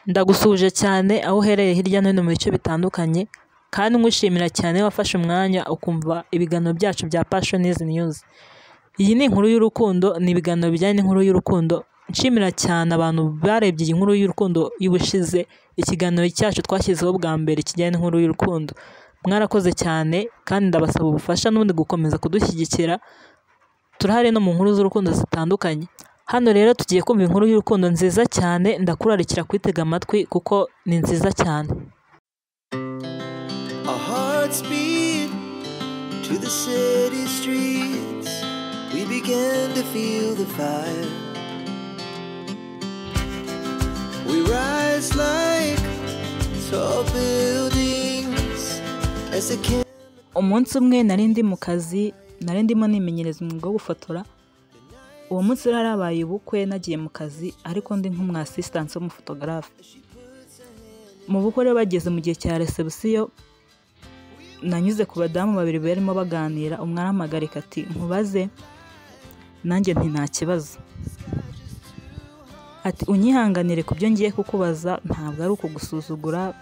Ndagusuhuje cyane aho uherereye hirya no hino mu bice bitandukanye, kandi ngushimira cyane wafashe umwanya ukumva ibiganiro byacu bya Pashonizi News. Iyi ni inkuru y'urukundo, ni ibiganiro bijyanye n'inkuru y'urukundo, nshimira cyane abantu barebye iyi nkuru y'urukundo y'ubushize, ikiganiro cyacu twashyizeho bwa mbere kijyanye n'inkuru y'urukundo. Mwarakoze cyane kandi ndabasaba ubufasha n'ubundi gukomeza kudushyigikira, turahari no mu nkuru z'urukundo zitandukanye. Hano rero tugiye kumva inkuru y'urukundo nziza cyane, ndakurarikira kuyitega amatwi kuko ni nziza cyane. Our hearts beat to the city streets. We begin to feel the fire. We rise like tall buildings as the kin- Umunsi umwe nari ndi mu kazi, nari ndimo nimenyereza umwuga wo gufotora, uwo munsi rero harabaye ubukwe nagiye mu kazi ariko ndi nk'umu assistant w'umufotogarafe. Mu bukwe rero bageze mu gihe cya resebusiyo, nanyuze ku badamu babiri barimo baganira, umwe arampagarika ati nkubaze, nanjye nti nta kibazo. Ati unyihanganire ku byo ngiye kukubaza ntabwo ari ukugusuzugura,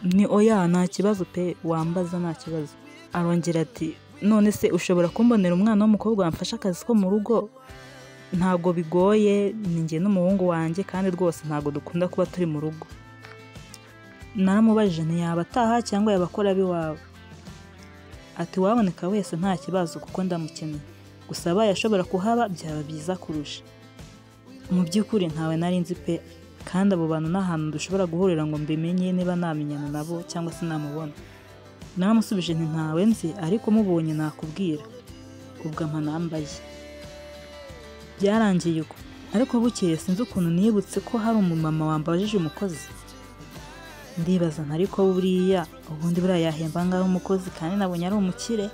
ni oya nta kibazo pe wambaza nta kibazo. Arongera ati none se ushobora kumbonera umwana w'umukobwa wamfasha akazi ko mu rugo? Ntabwo bigoye, ni njye n'umuhungu wanjye kandi rwose ntabwo dukunda kuba turi mu rugo. Naramubajije ntiyaba ataha cyangwa yaba akora ab'iwabo. Ati uwaboneka wese nta kibazo kuko ndamukeneye. Gusa abaye ashobora kuhaba byaba byiza kurusha. mu by'ukuri ntawe nari nzi pe kandi abo bantu ni ahantu dushobora guhurira ngo mbimenye niba namenyana nabo cyangwa se namubona naramusubije nti ntawe nzi ariko mubonye nakubwira ubwo ampa nambaye byarangiye uko ariko bukeye sinzi ukuntu nibutse ko hari umumama wambajije umukozi ndibaza nti ariko buriya ubundi buriya yahemba ngaho umukozi kandi nabonye ari umukire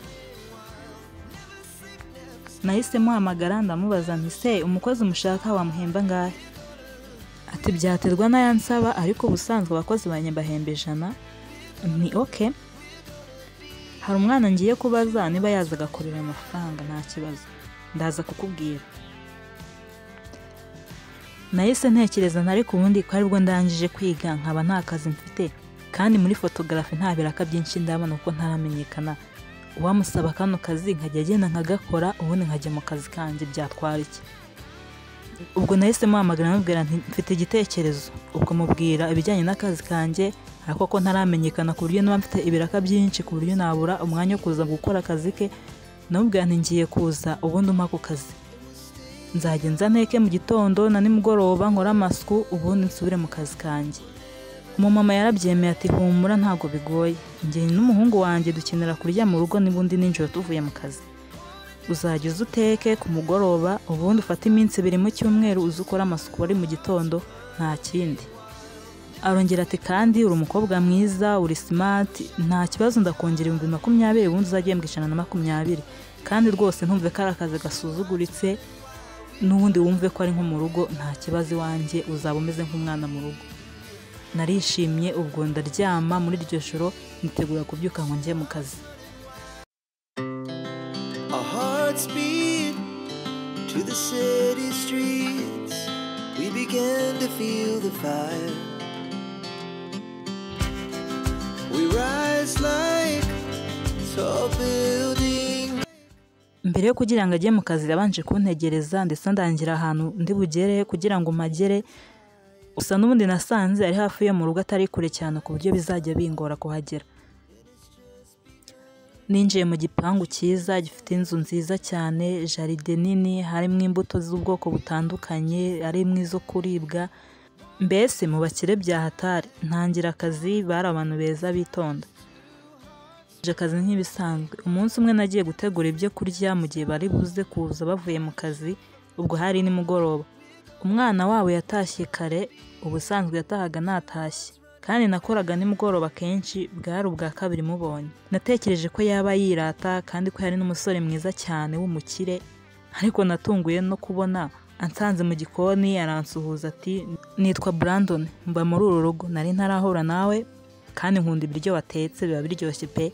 nahise muhamagara ndamubaza nti se umukozi umushaka wamuhemba angahe ati byaterwa n'aya nsaba ariko ubusanzwe abakozi banjye mbahemba ijana ni oke hari umwana ngiye kubaza niba yaza agakorera amafaranga nta kibazo ndaza kukubwira nahise ntekereza nti ariko ubundi ko aribwo ndangije kwiga nkaba nta kazi mfite kandi muri fotogarafi nta biraka byinshi ndabona kuko ntaramenyekana uwamusaba kano kazi nkajya agenda nkagakora ubundi nkajya mu kazi kanjye byatwara iki ubwo nahise muhamagara amubwira nti mfite igitekerezo ubwo mubwira ibijyanye n'akazi kanjye ariko ko ntaramenyekana ku buryo niba mfite ibiraka byinshi ku buryo nabura umwanya wo kuza gukora akazi ke namubwira nti ngiye kuza ubundi umpa ku kazi nzajya nza nteke mu gitondo na nimugoroba nkore amasuku ubundi nsubire mu kazi kanjye umumama yarabyemeye ati humura ntabwo bigoye njye n'umuhungu wanjye dukenera kurya mu rugo n'ubundi nijoro tuvuye mu kazi uzajya uza uteke ku mugoroba ubundi ufate iminsi ibiri mu cyumweru uze ukore amasuku wari mu gitondo nta kindi arongera ati kandi uri umukobwa mwiza uri simati nta kibazo ndakongera ibihumbi makumyabiri ubundi uzajya uhembwa ijana na makumyabiri kandi rwose ntumve ko ari akazi gasuzuguritse n'ubundi wumve ko ari nko mu rugo nta kibazo iwanjye uzaba umeze nk'umwana mu rugo narishimye ubwo ndaryama muri iryo joro nitegura kubyuka ngo njye mu kazi Our hearts beat to the city streets. We begin to feel the fire. We rise like tall buildings. mbere yo kugira ngo ajye mu kazi yabanje kuntegereza ndetse ndangira ahantu ndi bugere kugira ngo magere gusa n'ubundi nasanze ari hafi yo mu rugo atari kure cyane ku buryo bizajya bingora kuhagera ninjiye mu gipangu cyiza gifite inzu nziza cyane jaride nini harimo imbuto z'ubwoko butandukanye harimo izo kuribwa mbese mu bakire bya hatari ntangira akazi bari abantu beza bitonda Nje akazi nk'ibisanzwe umunsi umwe nagiye gutegura ibyo kurya mu gihe bari buze kuza bavuye mu kazi ubwo hari nimugoroba umwana wabo yatashye kare ubusanzwe yatahaga natashye kandi nakoraga nimugoroba kenshi bwari ubwa kabiri mubonye natekereje ko yaba yirata kandi ko yari n'umusore mwiza cyane w'umukire ariko natunguye no kubona ansanze mu gikoni aransuhuza ati nitwa Brandon mba muri uru rugo nari ntarahura nawe kandi nkunda ibiryo watetse biba biryoshye pe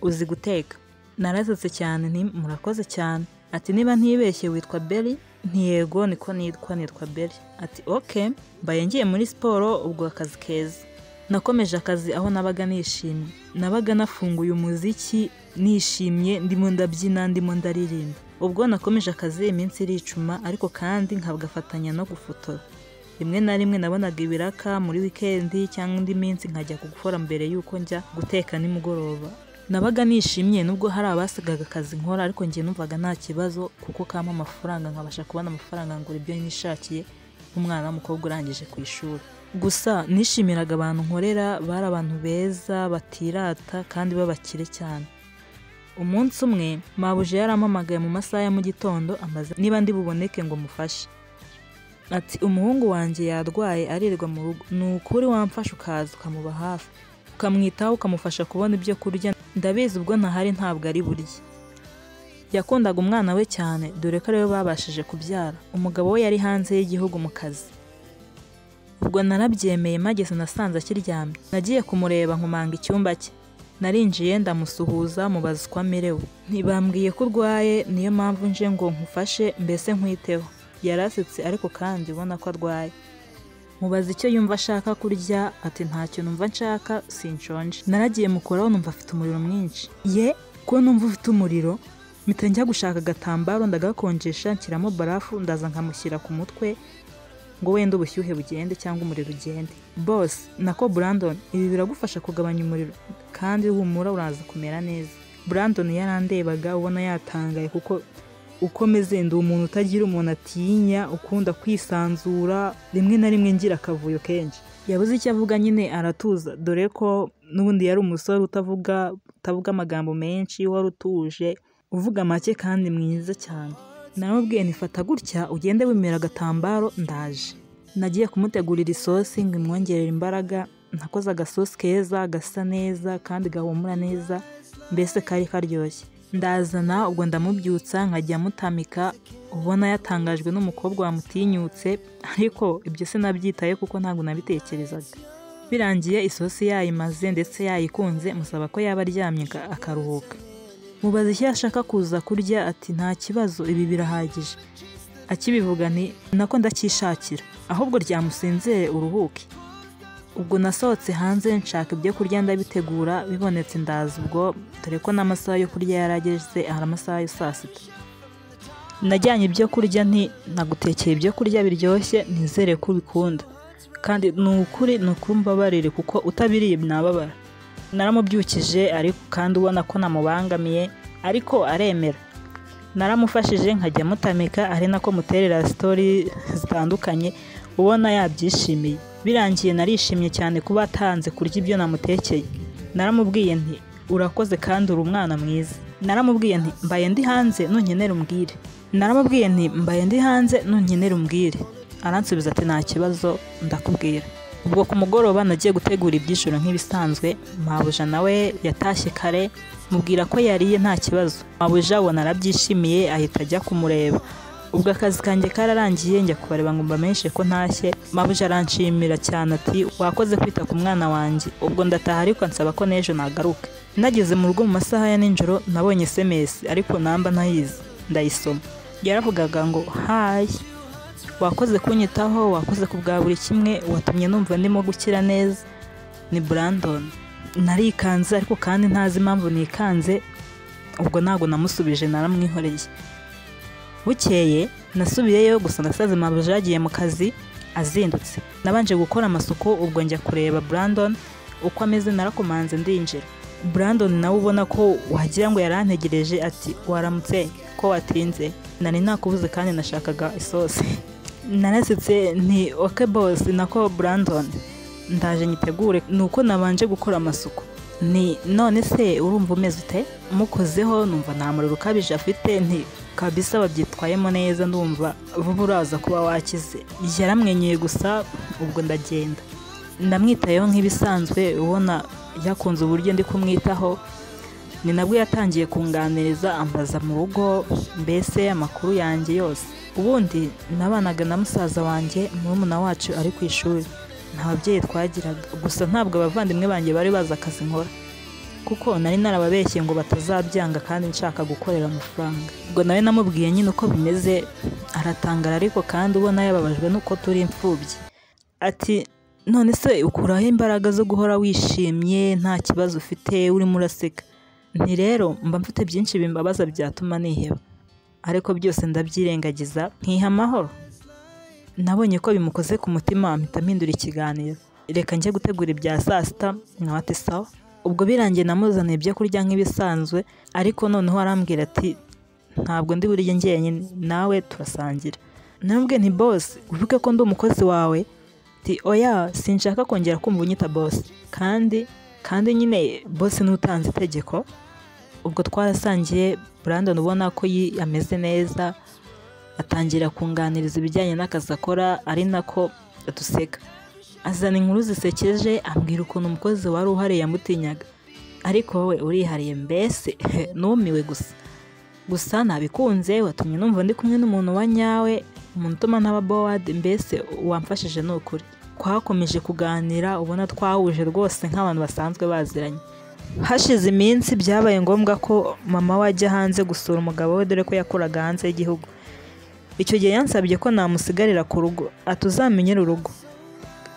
uzi guteka narasetse cyane nti murakoze cyane ati niba ntibeshye witwa Berry ntiyego niko nitwa nitwa beri ati oke mbaye ngiye muri siporo ubwo akazi keza nakomeje akazi aho nabaga nishimye nabaga nafunguye umuziki nishimye ndimo ndabyina ndimo ndaririmba ubwo nakomeje akazi iminsi iricuma ariko kandi nkagafatanya no gufotora rimwe na rimwe nabonaga ibiraka muri wikendi cyangwa indi minsi nkajya gukora mbere y'uko njya guteka nimugoroba nabaga nishimye nubwo hari abasigaga akazi nkora ariko njye numvaga nta kibazo kuko kama amafaranga nkabasha kubona amafaranga ngura ibyo nishakiye nk'umwana w'umukobwa urangije ku ishuri gusa nishimiraga abantu nkorera bari abantu beza batirata kandi b'abakire cyane umunsi umwe mabuje yarampamagaye mu masaha ya mu gitondo amaze niba ndi buboneke ngo mufashe ati umuhungu wanjye yarwaye aririrwa mu rugo ni ukuri wamfasha ukaza ukamuba hafi ukamwitaho ukamufasha kubona ibyo kurya ndabizi ubwo ntahari ntabwo ari burye yakundaga umwana we cyane dore ko ariwe babashije kubyara umugabo we yari hanze y'igihugu mu kazi ubwo narabyemeye mageze nasanze akiryamye nagiye kumureba nkomanga icyumba cye narinjiye ndamusuhuza mubaza uko amerewe ntibambwiye ko urwaye niyo mpamvu nje ngo nkufashe mbese nkwiteho yarasetse ariko kandi ubona ko arwaye mubaza icyo yumva ashaka kurya ati ntacyo numva nshaka sinshonje naragiye mukoraho numva afite umuriro mwinshi ye ko numva ufite umuriro mpita njya gushaka agatambaro ndagakonjesha nshyiramo barafu ndaza nkamushyira ku mutwe ngo wenda ubushyuhe bugende cyangwa umuriro ugende bose nako Brandon ibi biragufasha kugabanya umuriro kandi humura uraza kumera neza Brandon yarandebaga ubona yatangaye kuko ukomeze ndi umuntu utagira umuntu atinya ukunda kwisanzura rimwe na rimwe ngira akavuyo kenshi yabuze icyo avuga nyine aratuza dore ko n'ubundi yari umusore utavuga utavuga amagambo menshi wari utuje uvuga make kandi mwiza cyane naramubwiye nifata gutya ugende wemera agatambaro ndaje nagiye kumutegurira isosi ngo imwongerere imbaraga nakoze agasosi keza gasa neza kandi gahumura neza mbese kari karyoshye ndazana ubwo ndamubyutsa nkajya mutamika ubona yatangajwe n'umukobwa wamutinyutse ariko ibyo sinabyitaye kuko ntabwo nabitekerezaga birangiye isosi yayimaze ndetse yayikunze musaba ko yaba aryamye aka- akaruhuka mubaza icyo ashaka kuza kurya ati nta kibazo ibi birahagije akibivuga ni nako ndacyishakira ahubwo ryamusinzire uruhuke ubwo nasohotse hanze nshaka ibyo kurya ndabitegura bibonetse ndaza ubwo dore ko n'amasaha yo kurya yarageze hari amasaha ya saa sita najyanye ibyo kurya nti nagutekeye ibyo kurya biryoshye nizere ko ubikunda kandi ni ukuri ni ukuri mbabarire kuko utabiriye nababara naramubyukije ariko kandi ubona ko namubangamiye ariko aremera naramufashije nkajya mutamika ari nako muterera sitori zitandukanye ubona yabyishimiye birangiye narishimye cyane kuba atanze kurya ibyo namutekeye naramubwiye nti urakoze kandi uri umwana mwiza naramubwiye nti mbaye ndi hanze nunkenera umbwire naramubwiye nti mbaye ndi hanze nunkenera umbwire aransubiza ati nta kibazo ndakubwira ubwo ku mugoroba nagiye gutegura ibyishuro nk'ibisanzwe mabuja nawe yatashye kare mubwira ko yariye nta kibazo mabuja abona arabyishimiye ahita ajya kumureba ubwo akazi kanjye kararangiye njya kubareba ngo mbamenyeshe ko ntashye mabuja aranshimira cyane ati wakoze kwita ku mwana wanjye ubwo ndataha ariko ansaba ko n'ejo nagaruka nageze mu rugo mu masaha ya nijoro nabonye sms ariko namba ntayizi ndayisoma yaravugaga ngo hayi wakoze kunyitaho wakoze ku bwa buri kimwe watumye numva ndimo gukira neza ni Brandon narikanze ariko kandi ntazi impamvu nikanze ubwo ntabwo namusubije naramwihoreye bukeye nasubiyeyo gusa nasaze mabuja yagiye mu kazi azindutse nabanje gukora amasuku ubwo njya kureba Brandon uko ameze narakomanze ndinjira Brandon nawe ubona ko wagira ngo yarantegereje ati waramutse ko watinze nari nakubuze kandi nashakaga isosi narasetse nti oke bosi nako Brandon ndaje nyitegure ni uko nabanje gukora amasuku ni none se urumva umeze ute mukozeho numva nta muriro ukabije afite nti kabisa wabyitwayemo neza ndumva vuba uraza kuba wakize yaramwenyuye gusa ubwo ndagenda ndamwitayeho nk'ibisanzwe ubona yakunze uburyo ndi kumwitaho ni nabwo yatangiye kunganiriza ambaza mu rugo mbese amakuru yanjye yose ubundi nabanaga na musaza wanjye murumuna wacu ari ku ishuri nta babyeyi twagiraga gusa ntabwo abavandimwe banjye bari bazi akazi nkora kuko nari narababeshye ngo batazabyanga kandi nshaka gukorera amafaranga ubwo nawe namubwiye nyine uko bimeze aratangara ariko kandi ubona yababajwe n'uko turi imfubyi ati none se ukuraho imbaraga zo guhora wishimye nta kibazo ufite urimo uraseka nti rero mba mfite byinshi bimbabaza byatuma niheba ariko byose ndabyirengagiza nkiha amahoro nabonye ko bimukoze ku mutima mpita mpindura ikiganiro reka njye gutegura ibya saa sita nawe ati sawa ubwo birangiye namuzaniye ibyo kurya nk'ibisanzwe ariko noneho arambwira ati ntabwo ndi burye njyenyine nawe turasangira nabwe nti bose uvuge ko ndi umukozi wawe ati oya sinshaka kongera kumva unyita bose kandi kandi nyine bose n'utanze itegeko ubwo twarasangiye Brandon ubona ko yi- ameze neza atangira kunganiriza ibijyanye n'akazi akora ari nako duseka azana inkuru zisekeje ambwira ukuntu umukozi wari uhari yamutinyaga ariko wowe urihariye mbese numiwe gusa gusa nabikunze watumye numva ndi kumwe n'umuntu wa nyawe umuntu utuma ntaba bowadi mbese wamfashije ni ukuri twakomeje kuganira ubona twahuje rwose nk'abantu basanzwe baziranye hashize iminsi byabaye ngombwa ko mama we ajya hanze gusura umugabo we dore ko yakoraga hanze y'igihugu icyo gihe yansabye ko namusigarira ku rugo atuzamenyere urugo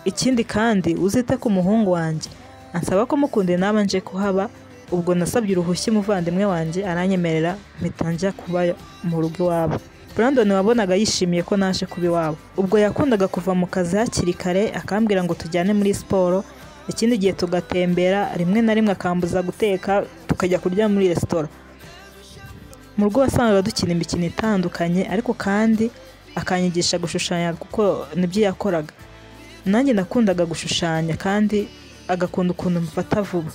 ikindi kandi uzite ku muhungu wanjye ansaba ko mukunde naba nje kuhaba ubwo nasabye uruhushya umuvandimwe wanjye aranyemerera mpita njya kuba mu rugo iwabo Brandon wabonaga yishimiye ko naje kuba iwabo ubwo yakundaga kuva mu kazi hakiri kare akambwira ngo tujyane muri siporo ikindi gihe tugatembera rimwe na rimwe akambuza guteka tukajya kurya muri resitora mu rugo wasangaga dukina imikino itandukanye ariko kandi akanyigisha gushushanya kuko nibyo yakoraga nanjye nakundaga gushushanya kandi agakunda ukuntu mfata vuba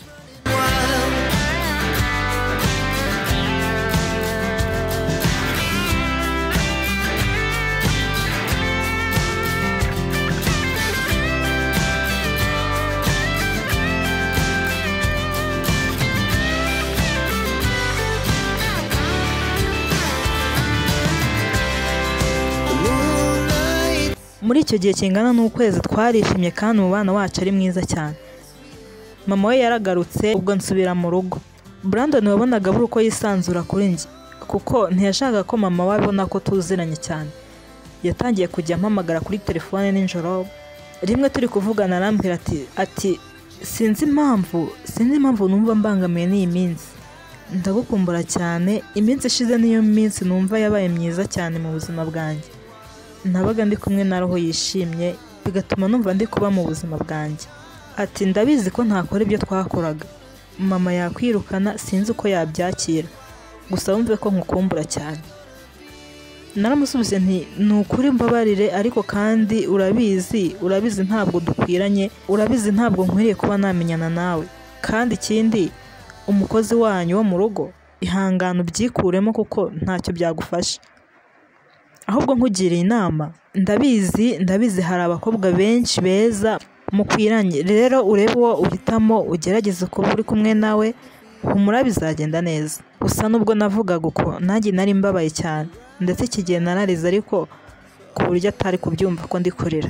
The moonlight muri icyo gihe kingana n'ukwezi twarishimye kandi umubano wacu ari mwiza cyane mama we yaragarutse ubwo nsubira mu rugo Brandon wabonaga abura uko yisanzura kuri njye kuko ntiyashakaga ko mama we abona ko tuziranye cyane yatangiye kujya ampamagara kuri telefone nijoro rimwe turi kuvugana arambwira ati ati sinzi impamvu sinzi impamvu numva mbangamiwe n'iyi minsi ndagukumbura cyane iminsi ishize niyo minsi numva yabaye myiza cyane mu buzima bwanjye nabaga ndi kumwe na roho yishimye bigatuma numva ndi kuba mu buzima bwanjye ati ndabizi ko ntakora ibyo twakoraga mama yakwirukana sinzi uko yabyakira gusa wumve ko nkukumbura cyane naramusubize nti ni ukuri mbabarire ariko kandi urabizi urabizi ntabwo dukwiranye urabizi ntabwo nkwiriye kuba namenyana nawe kandi ikindi umukozi wanyu wo mu rugo ihangane ubyikuremo kuko ntacyo byagufasha ahubwo nkugiriye inama ndabizi ndabizi hari abakobwa benshi beza mukwiranye rero urebe uwo uhitamo ugerageze kuba uri kumwe nawe humura bizagenda neza gusa nubwo navugaga uko nanjye nari mbabaye cyane ndetse iki gihe nararize ariko ku buryo atari kubyumva ko ndi kurira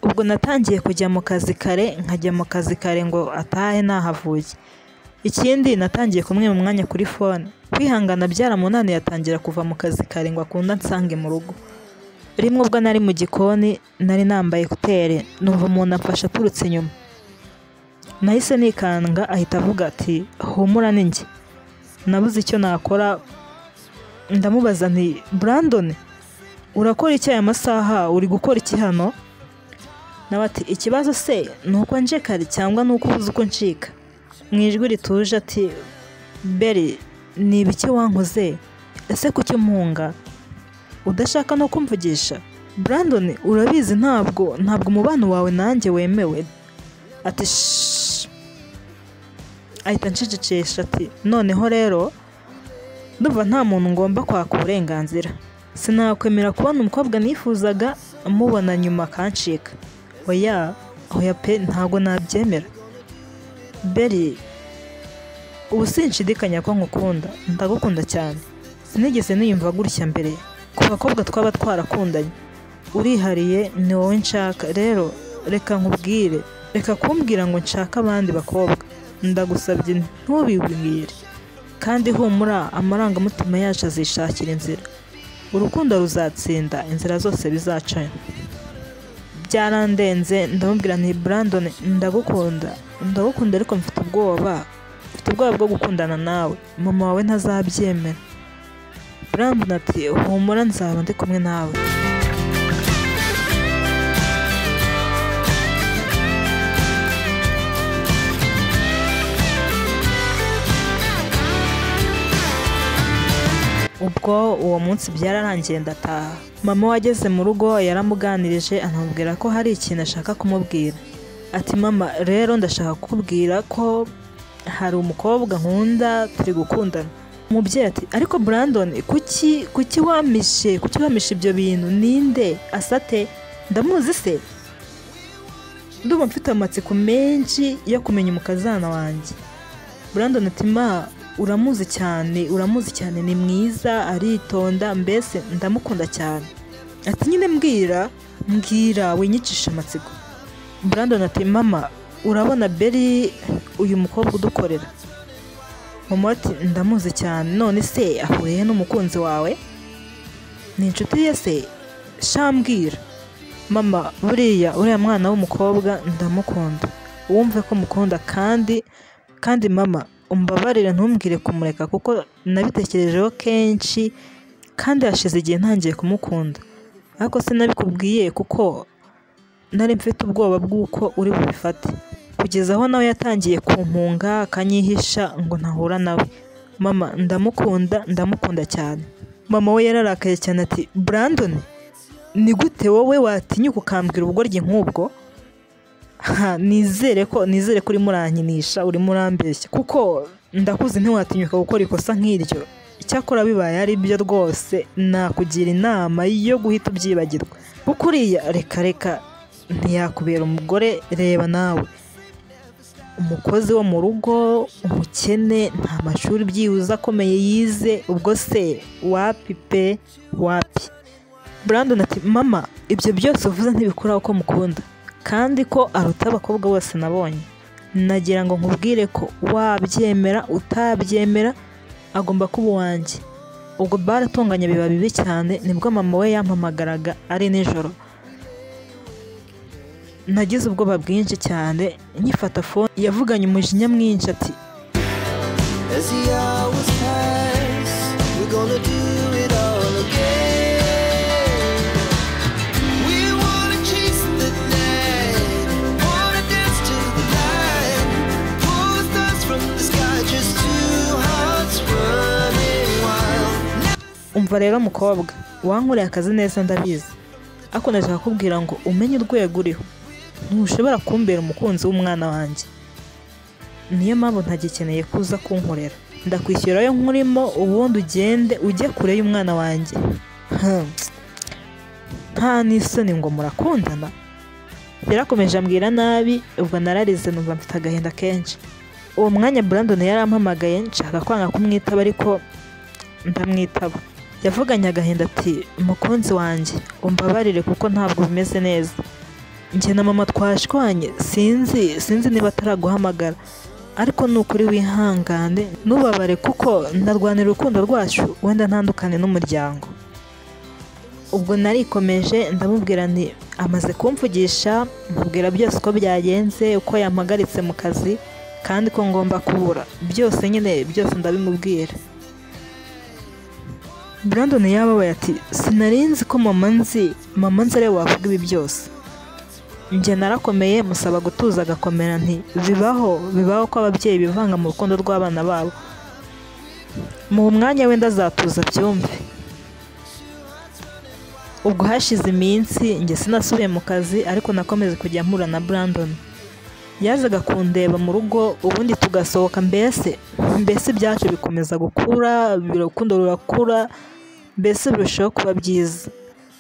ubwo natangiye kujya mu kazi kare nkajya mu kazi kare ngo atahe nahavuye ikindi natangiye kumwe mu mwanya kuri fone kwihangana byaramunaniye atangira kuva mu kazi kare ngo akunda nsange mu rugo rimwe ubwo nari mu gikoni nari nambaye ekuteri numva umuntu amfashe aturutse inyuma nahise nikanga ahita avuga ati humura ni njye nabuze icyo nakora ndamubaza nti Brandon urakora iki aya masaha uri gukora iki hano nawe ati ikibazo se ni uko nje kare cyangwa ni uko ubuze uko ncika mu ijwi rituje ati beri ni ibiki wankoze ese kuki mpunga udashaka no kumvugisha Brandon urabizi ntabwo ntabwo umubano wawe nanjye wemewe ati "Shh." ahita ncecekesha ati noneho rero ndumva nta muntu ngomba kwaka uburenganzira sinakwemera kubona umukobwa nifuzaga mubona nyuma akancika oya oya pe ntabwo nabyemera beri ubu sinshidikanya ko nkukunda ndagukunda cyane sinigeze niyumva gutya mbere ku bakobwa twaba twarakundanye urihariye ni wowe nshaka rero reka nkubwire reka kumbwira ngo nshake abandi bakobwa ndagusabye ntubibwire kandi humura amarangamutima yacu azishakira inzira urukundo ruzatsinda inzira zose bizacamo byarandenze ndamubwira nti brandon ndagukunda ndagukunda ariko mfite ubwoba mfite ubwoba bwo gukundana nawe mama wawe ntazabyemera brandon ati humura nzaba ndi kumwe nawe ubwo uwo munsi byararangiye ndataha mama we ageze mu rugo yaramuganirije anamubwira ko hari ikintu ashaka kumubwira ati mama rero ndashaka kukubwira ko hari umukobwa nkunda turi gukundana umubyeyi ati ariko brandon kuki kuki wamishe kuki wamishe ibyo bintu ninde asate ndamuzi se ndumva mfite amatsiko menshi yo kumenya umukazana wanjye brandon ati ma uramuzi cyane uramuzi cyane ni mwiza aritonda mbese ndamukunda cyane ati nyine mbwira mbwira winyicisha amatsiko brandon ati mama urabona beri uyu mukobwa udukorera mama ati ndamuzi cyane none se ahuriye he n'umukunzi wawe ni inshuti ye se shambwira mama buriya uriya mwana w'umukobwa ndamukunda wumve ko mukunda kandi kandi mama umbabarire ntumbwire kumureka kuko nabitekerejeho kenshi kandi hashize igihe ntangiye kumukunda ariko sinabikubwiye kuko nari mfite ubwoba bw'uko uri bubifate kugeza aho nawe yatangiye kumpunga akanyihisha ngo ntahura nawe mama ndamukunda ndamukunda cyane mama we yararakaye cyane ati brandon ni gute wowe watinyuka ukambwira ubugoryi nk'ubwo ha nizere ko nizere ko urimo urankinisha urimo urambeshya kuko ndakuze ntiwatinyuka gukora ikosa nk'iryo icyakora bibaye ari byo rwose nakugira inama yo guhita ubyibagirwa kuko uriya reka reka ntiyakubera umugore reba nawe umukozi wo mu rugo umukene nta mashuri byibuze akomeye yize ubwo se wapi pe wapi brandon ati mama ibyo byose uvuze ntibikuraho ko mukunda kandi ko aruta abakobwa bose nabonye nagira ngo nkubwire ko wabyemera utabyemera agomba kuba uwanjye ubwo baratunganya biba bibi cyane nibwo mama we yampamagaraga ari nijoro nagize ubwoba bwinshi cyane nyifata fone yavuganye umujinya mwinshi ati As the hours pass, we're gonna do it all again. We wanna chase the night, wanna dance to the light, pull the stars from the sky, just two hearts running wild. umva rero mukobwa wankoreye akazi neza ndabizi ariko ndashaka kukubwira ngo umenye urwego uriho ntushobora kumbera umukunzi w'umwana wanjye niyo mpamvu ntagikeneye kuza kunkorera ndakwishyura ayo nkurimo ubundi ugende ujye kure y'umwana wanjye Hmm. nta n'isoni ngo murakundana yarakomeje ambwira nabi ubwo nararize numva mfite agahinda kenshi uwo mwanya brandon yarampamagaye nshaka kwanga kumwitaba ariko ndamwitaba yavuganye agahinda ati mukunzi wanjye umbabarire kuko ntabwo bimeze neza njye na mama twashwanye sinzi sinzi niba ataraguhamagara ariko ni ukuri wihangane ntubabare kuko ndarwanira urukundo rwacu wenda ntandukane n'umuryango ubwo narikomeje ndamubwira nti amaze kumvugisha mubwira byose uko byagenze uko yampagaritse mu kazi kandi ko ngomba kubura byose nyine byose ndabimubwira Brandon yababaye ati sinarinzi ko mama nzi mama nzi ariwe wavuga ibi byose njye narakomeye musaba gutuza agakomera nti bibaho bibaho ko ababyeyi bivanga mu rukundo rw'abana babo mu mwanya wenda azatuza byumve ubwo hashize iminsi njye sinasubiye mu kazi ariko nakomeze kujya mpura na Brandon yazaga kundeba mu rugo ubundi tugasohoka mbese mbese ibyacu bikomeza gukura urukundo rurakura mbese birushaho kuba byiza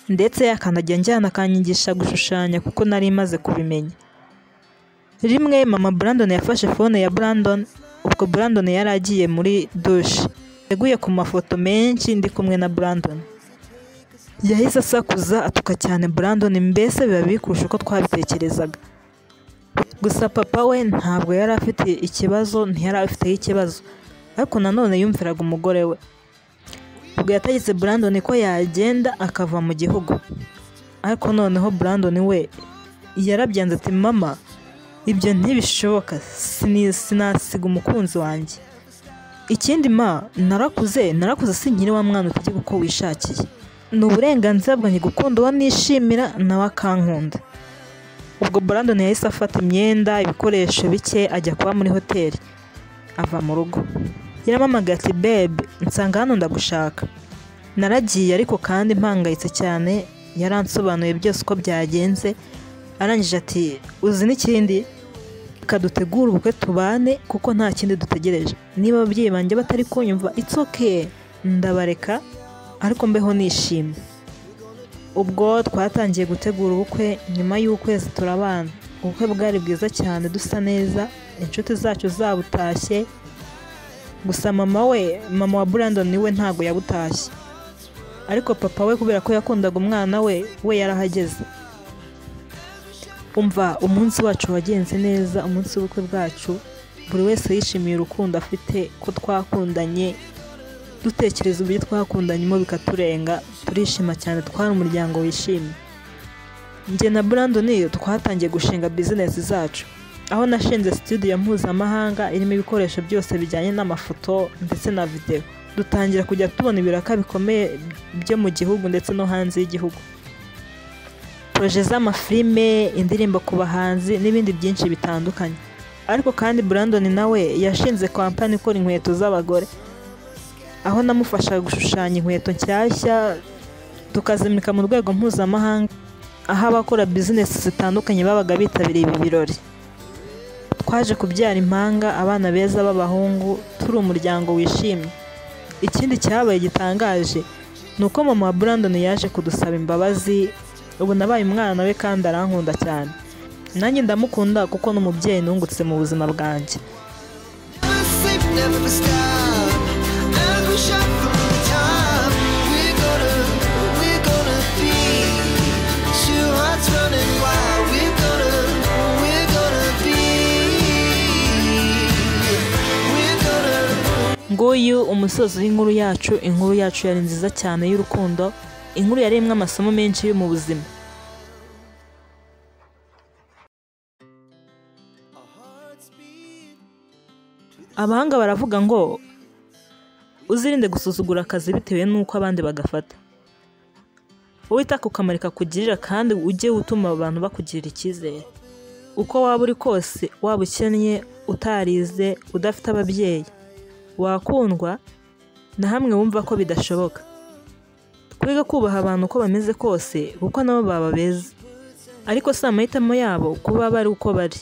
ndetse akanajya njyana akanyigisha gushushanya kuko nari maze kubimenya rimwe mama brandon yafashe fone ya brandon ubwo brandon yari agiye muri dushe yaguye ku mafoto menshi ndi kumwe na brandon yahise asakuza atuka cyane brandon mbese biba bikurusha uko twabitekerezaga gusa papa we ntabwo yari afite ikibazo ntiyari afiteho ikibazo ariko nanone yumviraga umugore we ubwo yategetse Brandon ko yagenda akava mu gihugu ariko noneho Brandon we yarabyanze ati mama ibyo ntibishoboka sini- sinasiga umukunzi wanjye ikindi ma narakuze narakuze sinkiri wa mwana utegeka uko wishakiye ni uburenganzira bwanjye gukunda uwo nishimira nawe akankunda ubwo Brandon yahise afata imyenda ibikoresho bike ajya kuba muri hoteli ava mu rugo yarampamagaye ati bebe nsanga hano ndagushaka naragiye ariko kandi mpangayitse cyane yaransobanuye byose uko byagenze arangije ati uzi n'ikindi reka dutegure ubukwe tubane kuko nta kindi dutegereje niba ababyeyi banjye batari kunyumva it's okay ndabareka ariko mbeho nishimye ubwo twatangiye gutegura ubukwe nyuma y'ukwezi turabana ubukwe bwari bwiza cyane dusa neza inshuti zacu zabutashye gusa mama we mama wa Brandon we ntabwo yabutashye ariko papa we kubera ko yakundaga umwana we we yarahageze umva umunsi wacu wagenze neza umunsi w'ubukwe bwacu buri wese yishimiye urukundo afite ko twakundanye dutekereza uburyo twakundanyemo bikaturenga turishima cyane twari umuryango wishimye njye na Brandon twatangiye gushinga bizinesi zacu aho nashinze studio mpuzamahanga irimo ibikoresho byose bijyanye n'amafoto ndetse na videwo dutangira kujya tubona ibiraka bikomeye byo mu gihugu ndetse no hanze y'igihugu poroje z'amafilime indirimbo ku bahanzi n'ibindi byinshi bitandukanye ariko kandi Brandon nawe yashinze kampani ikora inkweto z'abagore aho namufasha gushushanya inkweto nshyashya tukazimika mu rwego mpuzamahanga aho abakora bizinesi zitandukanye babaga bitabiriye ibi birori twaje kubyara impanga abana beza b'abahungu turi umuryango wishimye ikindi cyabaye gitangaje ni uko mama wa Brandon yaje kudusaba imbabazi ubu nabaye umwana we kandi arankunda cyane nanjye ndamukunda kuko ni umubyeyi nungutse mu buzima bwanjye Sleep never stop. And we shot from the top. We're gonna, we're gonna be two hearts running wild. We're gonna, we're gonna be. We're gonna. nguyu umusozi w'inkuru yacu inkuru yacu yari nziza cyane y'urukundo inkuru yaremwe amasomo menshi yo mu buzima abahanga baravuga ngo uzirinde gusuzugura akazi bitewe n'uko abandi bagafata wita ku kamaro kakugirira kandi ujye utuma abantu bakugirira icyizere uko waba uri kose waba ukennye utarize udafite ababyeyi wakundwa na hamwe wumva ko bidashoboka kwiga kubaha abantu uko bameze kose kuko nabo baba beza ariko si amahitamo yabo kuba bari uko bari